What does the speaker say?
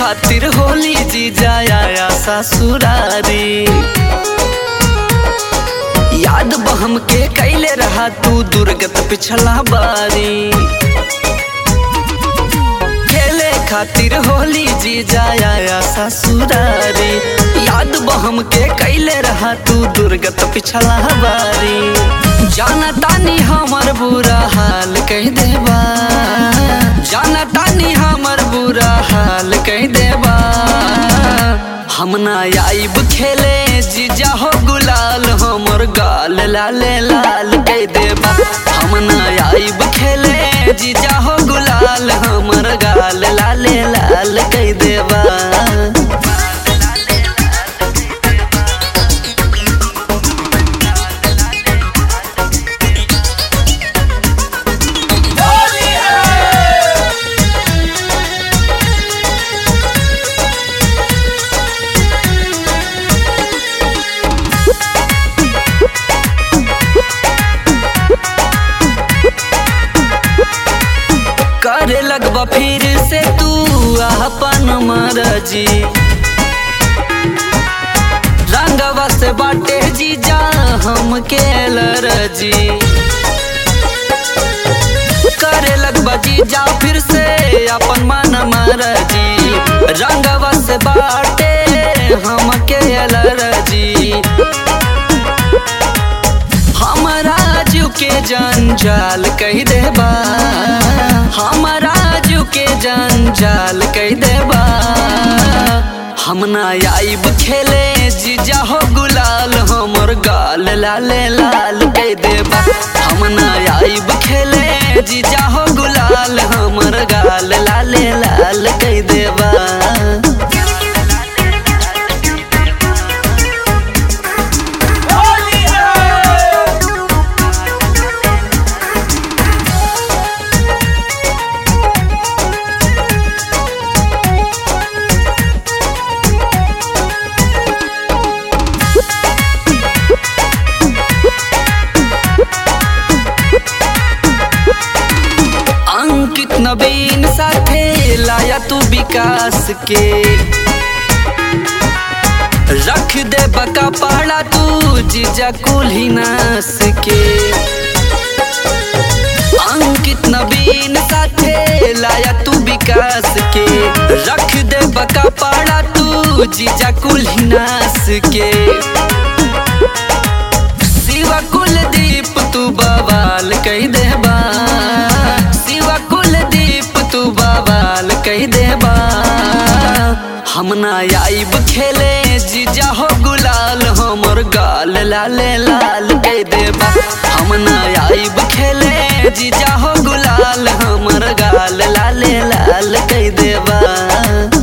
खातिर होली जी जाया ससुरारी याद बहम के कैले रहा तू दुर्गत पिछला बारी खेले खातिर होली जी जाया ससुरारी याद बहम के कैले रहा तू दुर्गत पिछला बारी जाना तानी हमर बुरा हाल कह देबा जाना तानी हमर बुरा हाल कह देबा हम ना आइब खेले जीजा हो गुलाल हमर गाल लाले लाल कह देबा हम ना आइब खेले जीजा हो गुलाल हमर गाल लाले लाल कह देबा करे लगबा फिर से तू अपन मरजी रंगवा से बाटे जीजा हम के लरजी करे लगबा जीजा फिर से अपन मन मरजी रंगवा से बाटे हम के लरजी हमारा जू के जंजाल कह देबा हमारा जू के जंजाल कह देबा हम ना आइब खेले जीजा हो गुलाल हमर गाल लाले लाल कह देबा हम ना आइब खेले जीजा हो गुलाल हमर गाल लाले लाल कह देबा अंकित नवीन साथे लाया तू विकास के रख दे बका पहाड़ा तू जीजा कुल्ही नास के अंकित नवीन साथे लाया तू विकास के रख दे बका पहाड़ा तू जीजा कुल्ही नास के शिवा कुलदीप तू बवाल कह देबा शिवा कुलदीप तू बवाल कह देबा हम ना आइब खेले जीजा हो गुलाल हमर गाल लाले लाल कह देबा हम ना आइब खेले जीजा हो गुलाल हमर गाल लाले लाल कह देबा